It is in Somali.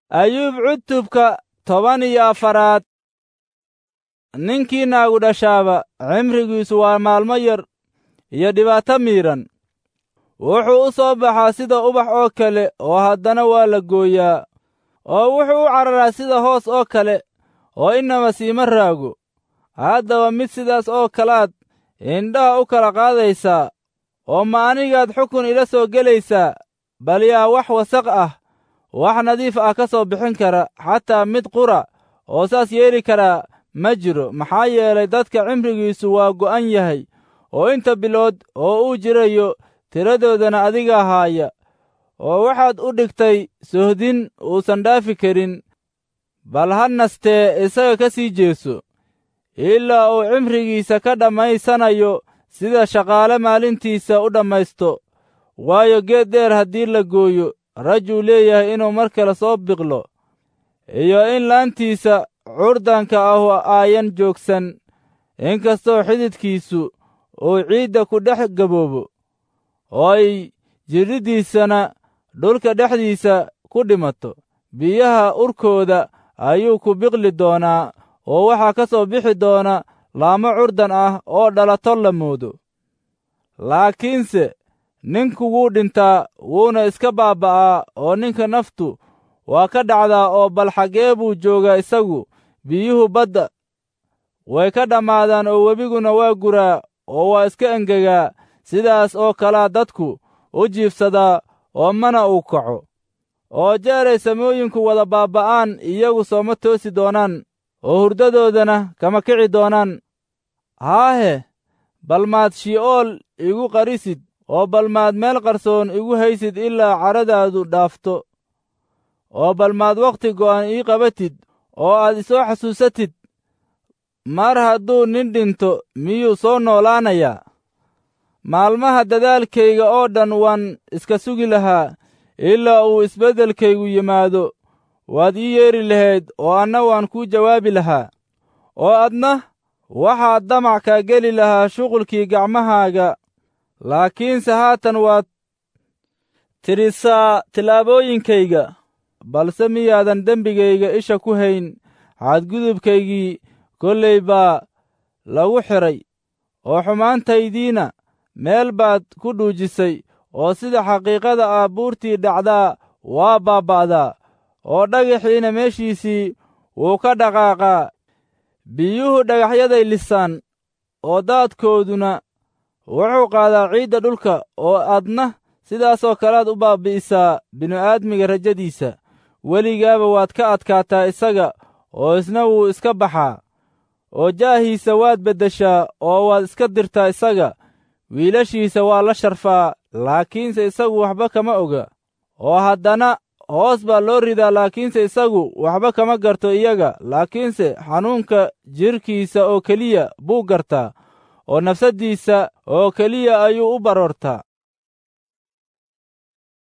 ayuub cutubka toban iyo afaraad ninkii naagu dhashaaba cimrigiisu waa maalmo yar iyo dhibaato miidhan wuxuu u soo baxaa sida ubax oo kale oo haddana waa la gooyaa oo wuxuu u cararaa sida hoos oo kale oo inaba siima raago haddaba mid sidaas oo kalaad indhaha u kala qaadaysaa oo ma anigaad xukun ila soo gelaysaa bal yaa wax wasaq ah wax nadiif ah ka soo bixin kara xataa mid qura oo saas yeeli karaa ma jiro maxaa yeelay dadka cimrigiisu waa go'an yahay oo inta bilood oo uu jirayo tiradoodana adiga haaya oo waxaad u dhigtay sohdin uusan dhaafi karin bal ha nastee isaga ka sii jeeso ilaa uu cimrigiisa ka dhammaysanayo sida shaqaale maalintiisa u dhammaysto waayo geed dheer haddii la gooyo rajuu leeyahay inuu mar kale soo biqlo iyo in laantiisa curdanka ahu aayan joogsan inkastoo xididkiisu uu ciidda ku dhex gaboobo oo ay jidhiddiisana dhulka dhexdiisa ku dhimato biyaha urkooda ayuu ku biqli doonaa oo waxaa ka soo bixi doona laamo curdan ah oo dhalato la moodo laakiinse ninku wuu dhintaa wuuna iska baaba'aa oo ninka naftu waa ka dhacdaa oo bal xaggee buu joogaa isagu biyuhu badda way ka dhammaadaan oo webiguna waa guraa oo waa iska engegaa sidaas oo kalea dadku u jiifsadaa oo mana uu kaco oo jeeray samooyinku wada baaba'aan iyagu sooma toosi doonaan oo hurdadoodana kama kici doonaan haahe bal maad shi'ool igu qarisid oo bal maad meel qarsoon igu haysid ilaa caradaadu dhaafto oo bal maad wakhti go'an ii qabatid oo aad isoo xasuusatid mar hadduu nin dhinto miyuu soo noolaanayaa maalmaha dadaalkayga oo dhan waan iska sugi lahaa ilaa uu isbeddelkaygu yimaado waad ii yeedhi lahayd oo anna waan kuu jawaabi lahaa oo adna waxaad damac kaa geli lahaa shuqulkii gacmahaaga laakiinse haatan waad tirisaa tillaabooyinkayga balse miyaadan dembigayga isha ku hayn xadgudubkaygii kollay baa lagu xidhay oo xumaantaydiina meel baad ku dhuujisay oo sida xaqiiqada ah buurtii dhacdaa waa baaba'daa oo dhagaxiina meeshiisii wuu ka dhaqaaqaa biyuhu dhagaxyaday lisaan oo daadkooduna wuxuu qaadaa ciidda dhulka oo adna sidaasoo kalead u baabbi'isaa bini'aadmiga rajadiisa weligaaba waad ka adkaataa isaga oo isna wuu iska baxaa oo jaahiisa waad beddeshaa oo waad iska dirtaa isaga wiilashiisa waa la sharfaa laakiinse isagu waxba kama oga oo haddana hoos baa loo ridaa laakiinse isagu waxba kama garto iyaga laakiinse xanuunka jidhkiisa oo keliya buu gartaa oo nafsaddiisa oo keliya ayuu u baroortaa